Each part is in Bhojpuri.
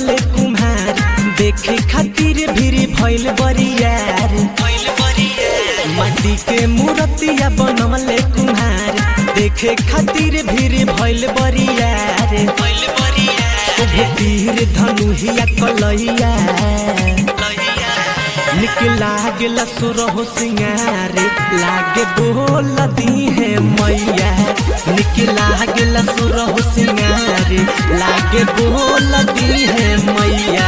बनवले कुम्हार देखे खातिर भीड़ भइल बरियार माटी के मूर्तिया बनवले कुम्हार देखे खातिर भीड़ भइल बरियार शुभ तीर धनुहिया कलैया निक लागल सुरहो सिंगारे लागे बोल दी है मैया निक लागल सुरहो सिंगारे लागे बोल दी है मैया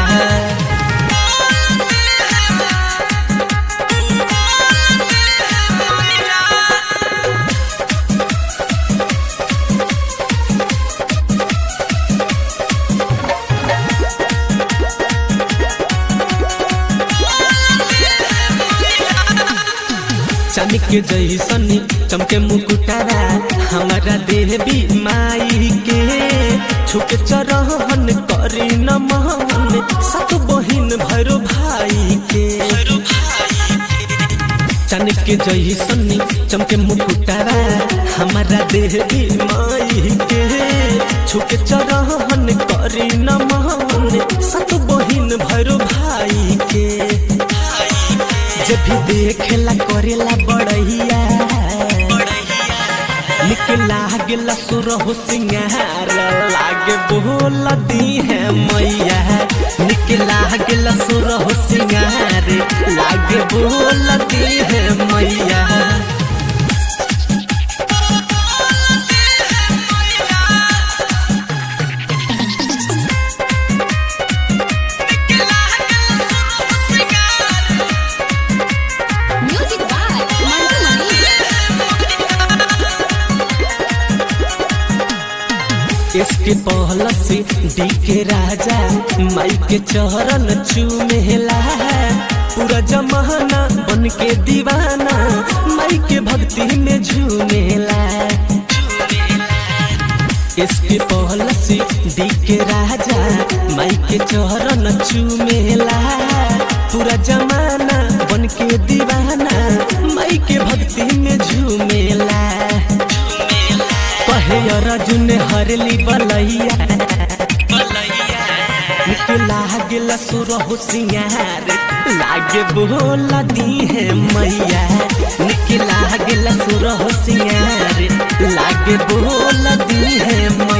चमक जैसन चमके मुकुटारा हमारा देवी माई के छुक चरहन करी नमन सत बहिन भैरो भाई के चनक जैसन चमके मुकुटारा हमारा देवी माई के छुक चरहन करी नमन सत बहिन भैरो भाई के जब भी देखेला करेला बड़ैया निक लागेला सुरहो सिंगार लागे बोल दी है मैया निक लागेला सुरहो सिंगार लागे बोल दी है मैया Music by Mantu Mani. इसके पहला से डी के राजा माई के चरण चूमेला पूरा जमाना बन के दीवाना माई के भक्ति में झूमेला इसके पहला से डी के राजा माई के चरण चूमेला पूरा जमाना बन के दीवाना माई के भक्ति में झूमेला कहे अर्जुन हरली बलैया निक लागल सुरहु सिंगार लागे बोल दी है मैया निक लागल सुरहु सिंगार लागे बोल दी है